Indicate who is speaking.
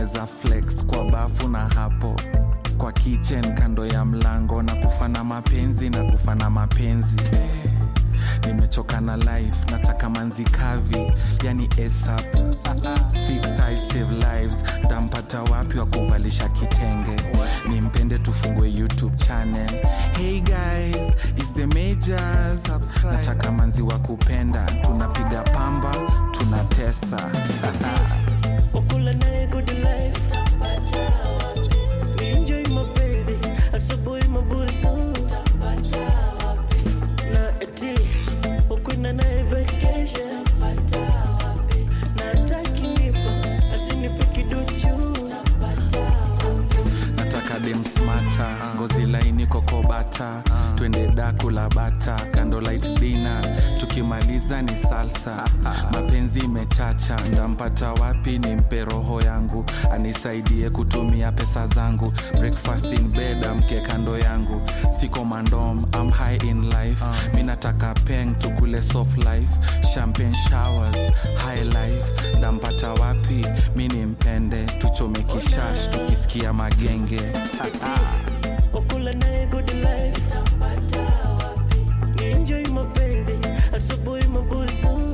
Speaker 1: tunaweza flex kwa bafu na hapo kwa kitchen kando ya mlango na kufana mapenzi na kufana mapenzi eh. nimechoka na life nataka manzi kavi yani ASAP. Thick thighs save lives tampata wapi wa kuvalisha kitenge nimpende tufungue youtube channel hey guys is the majors nataka manzi wa kupenda tunapiga pamba tunatesa
Speaker 2: wakula naye good life ni enjoy mapenzi asubuhi mabusu na eti ukwenda naye vacation na atakinipa asinipe kiduchu
Speaker 1: nataka dem smata ngozi laini kokobata twende daku la bata kando light dina tukimaliza ni salsa mapenzi imechacha ndampata wapi ni mpe roho yangu anisaidie kutumia pesa zangu breakfast in bed amke kando yangu siko mandom am high in life mi nataka peng tukule soft life champagne showers high life ndampata wapi mi ni mpende tuchome kishash tukisikia magenge
Speaker 2: wakula naye good life ni enjoy mapenzi asubuhi mabusu